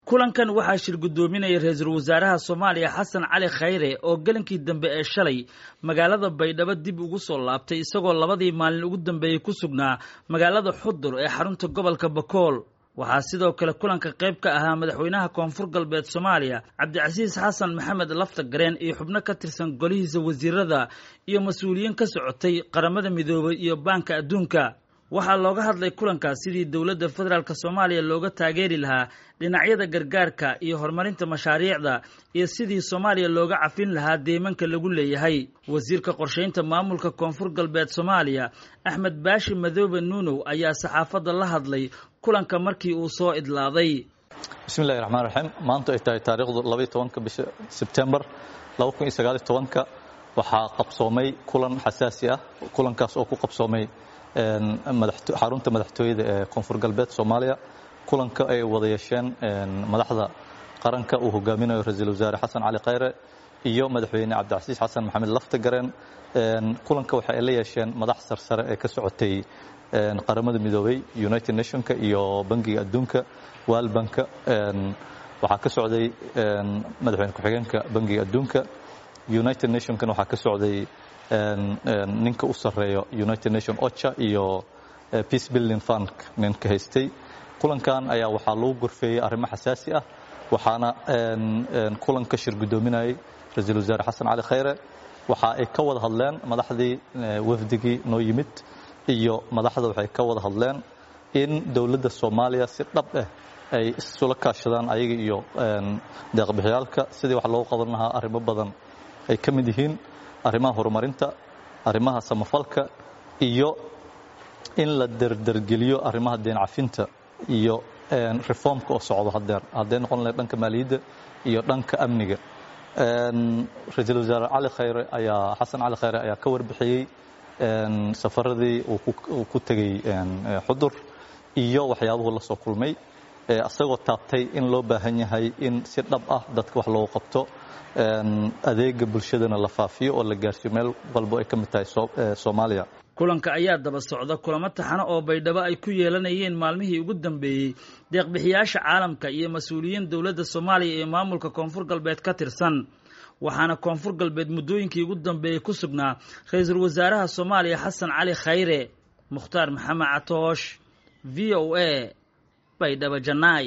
kulankan waxaa shir guddoominaya ra-iisul wasaaraha soomaaliya xasan cali khayre oo gelinkii dambe ee shalay magaalada baydhabo dib ugu soo laabtay isagoo labadii maalin ugu dambeeyey ku sugnaa magaalada xudur ee xarunta gobolka bakool waxaa sidoo kale kulanka qayb ka ahaa madaxweynaha koonfur galbeed soomaaliya cabdicasiis xasan maxamed lafta gareen iyo xubno ka tirsan golihiisa wasiirada iyo mas-uuliyiin ka socotay qaramada midoobay iyo baanka adduunka waxaa looga hadlay kulankaas sidii dowladda federaalk soomaaliya looga taageeri lahaa dhinacyada gargaarka iyo horumarinta mashaariicda iyo sidii soomaaliya looga cafin lahaa deemanka lagu leeyahay wasiirka qorshaynta maamulka koonfur galbeed soomaaliya axmed baashi madoobe nuunow ayaa saxaafadda la hadlay kulanka markii uu soo idlaaday bismillahi raxmaan raxiim maanta ay tahay taariikhdu labaiy tobanka bisha sebtembar laba kun iyo sagaaliy tobanka waxaa qabsoomay kulan xasaasi ah kulankaas oo ku qabsoomay xarunta madaxtooyada ee koonfur galbeed soomaaliya kulanka ay wada yeesheen madaxda qaranka uu hogaaminayo ra-iisul wasaare xasan cali khayre iyo madaxweyne cabdicasiis xasan maxamed laftagareen kulanka waxa ay la yeesheen madax sarsare ee ka socotay qaramada midoobay united nationka iyo bangiga adduunka waalbanka waxaa ka socday madaxweyne ku-xigeenka bangiga adduunka united nationkana waxaa ka socday ninka u sarreeyo united nation ocha iyo peace building fund ninka haystay kulankan ayaa waxaa lagu gorfeeyey arrimo xasaasi ah waxaana kulanka shir guddoominayay ra-iisul wasaare xasan cali khayre waxa ay ka wada hadleen madaxdii wafdigii noo yimid iyo madaxda waxay ka wada hadleen in dowladda soomaaliya si dhab ah ay isula kaashadaan ayaga iyo deeqbixiyaalka sidii wax loogu qaban lahaa arrimo badan ay ka mid yihiin arrimaha horumarinta arrimaha samafalka iyo in la derdergeliyo arrimaha deen cafinta iyo reformka oo socdo hadeer hadday noqon lahayd dhanka maaliyadda iyo dhanka amniga ra-iisul wasaare cali khayre ayaa xasan cali khayre ayaa ka warbixiyey safaradii uu ku tegey xudur iyo waxyaabuhu la soo kulmay isagoo taabtay in loo baahan yahay in si dhab ah dadka wax loogu qabto adeega bulshadana la faafiyo oo la gaarsiiyo meel walbo ay ka mid tahay soomaaliya kulanka ayaa daba socda kulamo taxano oo baydhabo ay ku yeelanayeen maalmihii ugu dambeeyey deeqbixiyaasha caalamka iyo mas-uuliyiin dowladda soomaaliya iyo maamulka koonfur galbeed ka tirsan waxaana koonfur galbeed muddooyinkii ugu dambeeyey ku sugnaa ra-iisul wasaaraha soomaaliya xasan cali khayre mukhtaar maxamed catoosh v o a baydhabo janaay